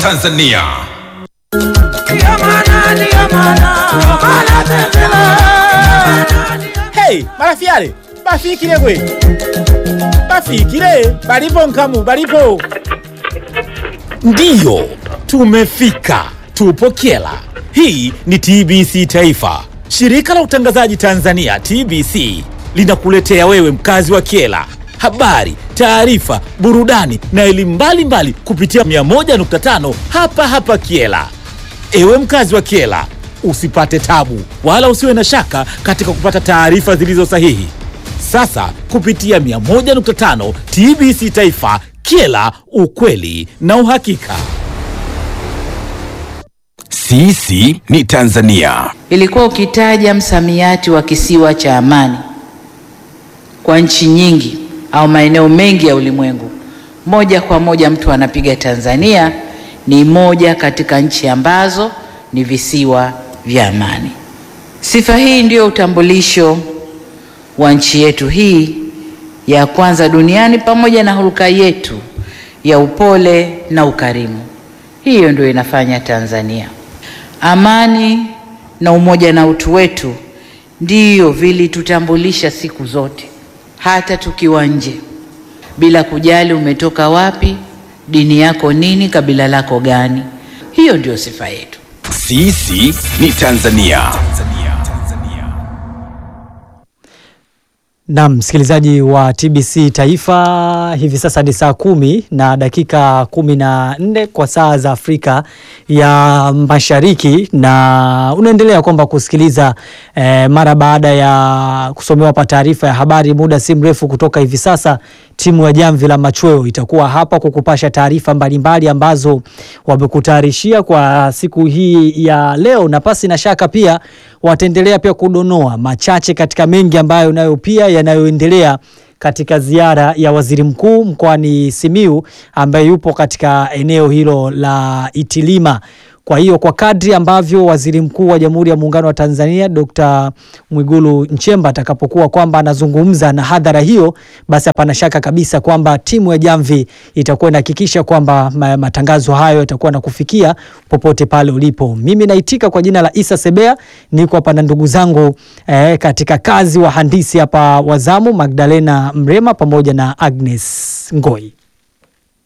Tanzania. Hey, marafiale bafikile gwe bafikile balipo nkamu balipo ndiyo tumefika tupo kyela hii ni tbc taifa shirika la utangazaji tanzania tbc linakuletea wewe mkazi wa kyela habari taarifa burudani na elimu mbalimbali kupitia 101.5 hapa hapa kyela Ewe mkazi wa Kiela, usipate tabu wala usiwe na shaka katika kupata taarifa zilizo sahihi. Sasa kupitia 101.5 TBC Taifa, Kiela, ukweli na uhakika. Sisi ni Tanzania. Ilikuwa ukitaja msamiati wa kisiwa cha amani kwa nchi nyingi au maeneo mengi ya ulimwengu, moja kwa moja mtu anapiga Tanzania ni moja katika nchi ambazo ni visiwa vya amani. Sifa hii ndiyo utambulisho wa nchi yetu hii ya kwanza duniani, pamoja na hulka yetu ya upole na ukarimu. Hiyo ndio inafanya Tanzania. Amani na umoja na utu wetu ndiyo vilitutambulisha siku zote, hata tukiwa nje, bila kujali umetoka wapi, dini yako nini, kabila lako gani. Hiyo ndio sifa yetu. Sisi ni Tanzania. Na msikilizaji wa TBC Taifa, hivi sasa ni saa kumi na dakika kumi na nne kwa saa za Afrika ya Mashariki, na unaendelea kwamba kusikiliza eh, mara baada ya kusomewa hapa taarifa ya habari muda si mrefu kutoka hivi sasa, timu ya Jamvi la Machweo itakuwa hapa kukupasha taarifa mbalimbali ambazo wamekutayarishia kwa siku hii ya leo, na pasi na shaka pia wataendelea pia kudonoa machache katika mengi ambayo nayo pia yanayoendelea katika ziara ya waziri mkuu mkoani Simiu ambaye yupo katika eneo hilo la Itilima. Kwa hiyo kwa kadri ambavyo waziri mkuu wa Jamhuri ya Muungano wa Tanzania Dr. Mwigulu Nchemba atakapokuwa kwamba anazungumza na hadhara hiyo, basi hapana shaka kabisa kwamba timu ya Jamvi itakuwa inahakikisha kwamba ma- matangazo hayo yatakuwa na kufikia popote pale ulipo. Mimi naitika kwa jina la Isa Sebea, niko hapa na ndugu zangu eh, katika kazi wahandisi hapa wazamu Magdalena Mrema pamoja na Agnes Ngoi.